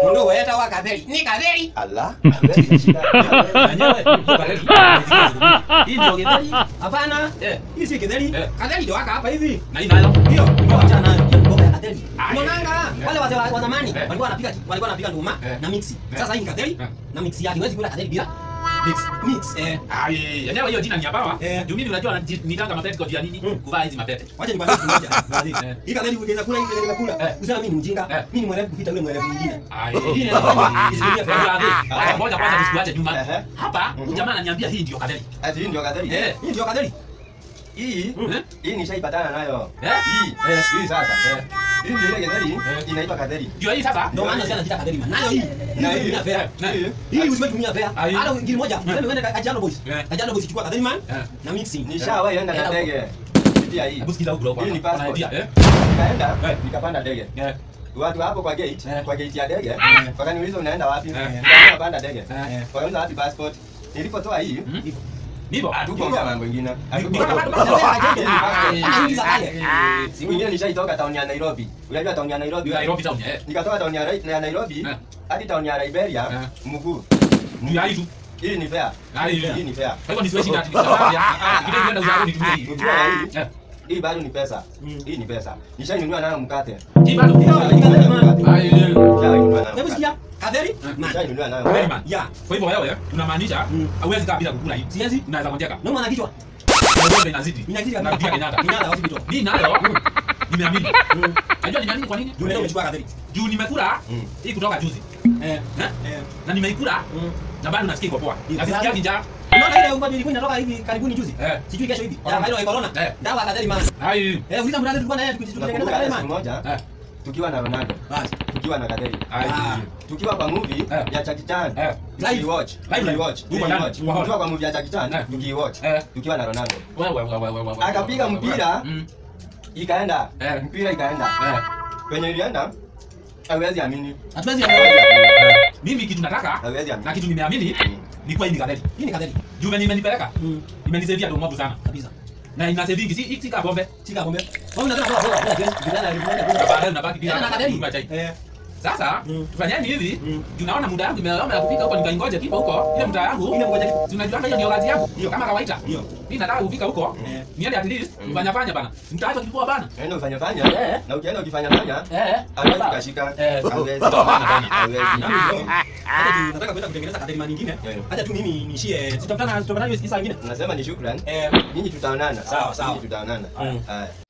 Mundu weta wa katheri. Ni katheri. Ala. Wewe shida. Wenyewe, hiyo kadeli. Hii ndio githeri. Hapana. Eh. Hii si katheri. Eh. Katheri ndio waka hapa hivi. Na hii nayo. Hiyo, ndio acha nayo. Hiyo mboga ya katheri. Ah, Unaonanga eh. wale wazee wa wa zamani Eh. walikuwa wanapika walikuwa wanapika nduma Eh. na mixi. Eh. Sasa hii ni katheri Eh. na mixi yake. Huwezi kula katheri bila Mix. mix. Eh. Ah, yenyewe hiyo jina ni ya bawa. Eh. Juu mimi unajua nitanga mapete kwa jia nini? Mm. Kuvaa hizi mapete. Wacha nikwambie kitu moja. Baadhi. Eh. Hii katheri ukiweza kula hii katheri kula. Eh. Usema mimi ni mjinga. Eh. Mimi ni mwerevu kupita yule mwerevu mwingine. Ah, Hii inafanya isilimia fulani. Acha moja kwanza tusikuache nyuma. Ehe. Hapa Mhm. huyu jamaa ananiambia hii ndio kadeli. Ati hii ndio kadhari. Eh. Hii ndio katheri. Hii Eh? hii nishaipatana nayo. Eh? Hii Eh. hii sasa. Eh. Hii ndio ile kadhari Eh. inaitwa kadhari. Ndio hii sasa. Ndio maana sana anaita katheri man. Nayo hii. Na Hii hii. ni fair. Na- Hii. Hii usiwe tumia fair. Ah, hii. Hata ngiri moja. Useme uende Kajiado Boys. Eh. Kajiado Boys chukua katheri man Eh. na mixing. Nishawahi enda na Eh. ndege. Kupitia hii. Hebu sikiza huko huko. Hii ni passport. Idea, eh? Nikaenda Eh. nikapanda ndege. Eh. Watu hapo kwa gate, Eh. kwa gate ya ndege, Eh. wakaniuliza unaenda wapi? Eh. Nikaambia panda ndege. Eh. Wakauliza wapi passport? Nilipotoa hii, Hmm? Ndivyo. hatukuongea mambo ingine. Ndio Hatukuongea. bado bado. Kama hivi za kale. Siku ingine nishaitoka town ya Nairobi. Unajua town ya Nairobi? wewe? Nairobi town eh. Nikatoka town ya Rai- ya Nairobi Eh. hadi town ya Liberia Eh. mguu. Ndio hii tu. Hii ni fair. Ah, hii. Hii ni fair. Kwa hivyo nisiwe shida ati nitawaambia. Kidogo kwenda uzao nitumie hii. Ukiwa na hii, Eh. hii bado ni pesa. Hii ni pesa. Nishainunua nayo mkate. Hii bado. Katheri man. Ah, eh. Nishainunua nayo Hebu mkate. sikia. Katheri man. Nishainunua nayo Very mkate. man. Ya. Kwa hivyo wewe unamaanisha Mm. hauwezi kaa bila kukula hii. Siwezi. Unaweza ngojeka. Nauma na kichwa. Na ugonjwa inazidi. Inazidi Na pia Kenyatta. Kenyatta hospital. Mimi nayo nimeamini. Najua nimeamini kwa nini? Juu leo umechukua katheri. Juu nimekula Mm. hii kutoka juzi. Eh. Eh? Eh. Na nimeikula Mm. na bado nasikia iko poa. Iko Na sisikia poa. njaa. Unaona ile ungo ilikuwa inatoka hivi karibuni juzi? Eh. Sijui kesho hivi. Corona. Ya haina ya corona. Eh. Dawa ya katheri man. Ai. Eh, uliza mradi tulikuwa na yeye tukitengeneza Nakumbuka katheri hata siku man. moja Eh. tukiwa na Ronaldo, Basi. tukiwa na Kaderi. Ai. Ah. Tukiwa kwa movie Eh. ya Jackie Chan. Eh. Tukiwatch. Live. Tukiwatch. Uko ndani. Tukiwatch. Uko hall. Tukiwa kwa movie ya Jackie Chan, Eh. tukiwatch. Eh. Tukiwa na Ronaldo. Wewe wewe wewe wewe. Akapiga mpira. Mm. Ikaenda. Eh. Mpira ikaenda. Eh. Kwenye ilienda, hawezi amini. Hatuwezi Hawezi ya. amini. Mimi kitu nataka Hawezi na amini. kitu nimeamini ni kwa hii ni kadeli. Hii ni katheri. Juu venye imenipeleka Mm. imenisaidia ndo mwabu sana. Kabisa. Na inasavingi si si kama pombe. Chika pombe. Wewe unataka kwa kwa kwa kiasi vijana Na baadaye unabaki bila na katheri. kunywa chai. Eh. Sasa Mm. tufanyeni hivi. Mm. Juu naona muda yangu imeoma ya kufika huko nikaingoje kipo huko. Ile muda yangu. Ile mmoja kipo. Si unajua hiyo ndio kazi yangu. Ndio. Kama kawaida. Ndio. Mimi nataka kufika huko. Eh. Niende at least fanya fanya bana. Mtaacha kilikuwa bana. Enda ufanye fanya. Eh. Na ukienda ukifanya fanya, Eh. hawezi kashika. Eh. Hawezi. Bana. Hawezi. Hata tu nataka kwenda kutengeneza katheri man nyingine. Yeah. Hata tu mimi niishie. Tutakutana tutakutana hiyo saa nyingine. Nasema ni shukrani. Eh. Nyinyi tutaonana. Sawa, sawa. Nyinyi tutaonana. Mm. Haya.